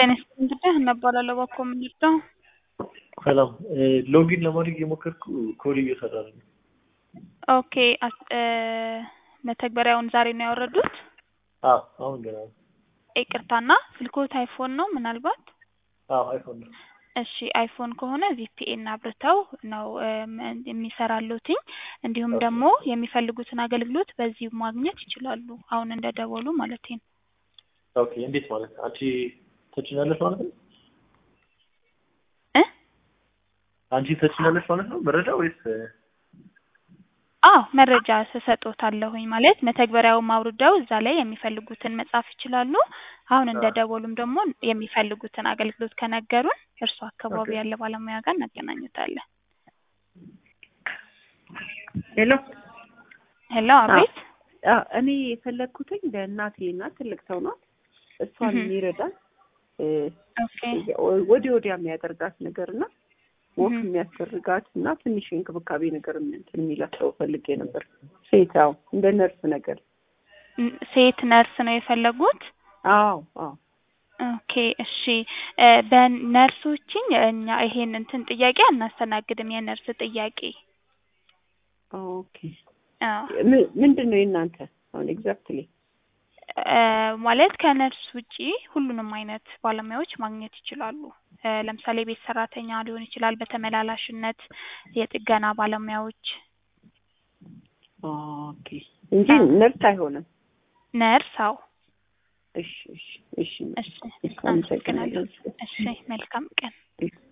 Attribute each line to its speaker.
Speaker 1: ጤና ይስጥልኝ እንግዲህ እነባላለሁ ባኮ የምንወስደው
Speaker 2: ሰላም ሎጊን ለማድረግ የሞከርኩ ኮድ እየሰራ ነው።
Speaker 1: ኦኬ አስ- እ መተግበሪያውን ዛሬ ነው ያወረዱት?
Speaker 2: አዎ አሁን ገና ነው።
Speaker 1: ይቅርታና ስልክዎት አይፎን ነው ምናልባት?
Speaker 2: አዎ አይፎን ነው።
Speaker 1: እሺ አይፎን ከሆነ ቪፒኤን አብርተው ነው እም የሚሰራልዎትኝ እንዲሁም
Speaker 2: ኦኬ።
Speaker 1: ደግሞ የሚፈልጉትን አገልግሎት በዚህ ማግኘት ይችላሉ። አሁን እንደደወሉ ማለቴ ነው።
Speaker 2: ኦኬ እንዴት ማለት ነው? አንቺ ተጭኛለሽ ማለት ነው?
Speaker 1: እ
Speaker 2: አንቺ ተጭኛለሽ ማለት ነው መረጃ ወይስ
Speaker 1: አዎ መረጃ ስሰጦታለሁኝ ማለት መተግበሪያውን አውርደው እዛ ላይ የሚፈልጉትን መጻፍ ይችላሉ። አሁን
Speaker 2: አ
Speaker 1: እንደደወሉም ደግሞ የሚፈልጉትን አገልግሎት ከነገሩን እርሱ አካባቢ
Speaker 2: ኦኬ
Speaker 1: ያለ ባለሙያ ጋር እናገናኙታለን።
Speaker 3: ሄሎ
Speaker 1: ሄሎ
Speaker 3: አዎ
Speaker 1: አቤት።
Speaker 3: አዎ፣ እኔ የፈለግኩትኝ ለእናቴ እና ትልቅ ሰው ናት። እሷን
Speaker 1: እህ
Speaker 3: የሚረዳት እ፣
Speaker 1: ኦኬ
Speaker 3: ወዲህ ወዲያ የሚያደርጋት ነገር እና ወክ
Speaker 1: እህ
Speaker 3: የሚያስደርጋት እና ትንሽ የእንክብካቤ ነገር እንትን የሚላት ሰው ፈልጌ ነበር። ሴት አዎ፣ እንደ ነርስ ነገር
Speaker 1: ን- ሴት ነርስ ነው የፈለጉት?
Speaker 3: አዎ አዎ
Speaker 1: ኦኬ እሺ እ በነርሶችኝ እኛ ይሄን እንትን ጥያቄ አናስተናግድም። የነርስ ጥያቄ
Speaker 3: ኦኬ።
Speaker 1: አዎ
Speaker 3: ም- ምንድን ነው የእናንተ አሁን ኤግዛክትሊ?
Speaker 1: እ ማለት ከነርስ ውጪ ሁሉንም አይነት ባለሙያዎች ማግኘት ይችላሉ። እ ለምሳሌ ቤት ሰራተኛ ሊሆን ይችላል፣ በተመላላሽነት የጥገና ባለሙያዎች።
Speaker 3: ኦኬ እንጂ
Speaker 1: አዎ
Speaker 3: ነርስ አይሆንም።
Speaker 1: ነርስ አዎ።
Speaker 3: እሺ እሺ እሺ
Speaker 1: እሺ
Speaker 3: አመሰግናለሁ።
Speaker 1: አመሰግናለሁ። እሺ መልካም ቀን።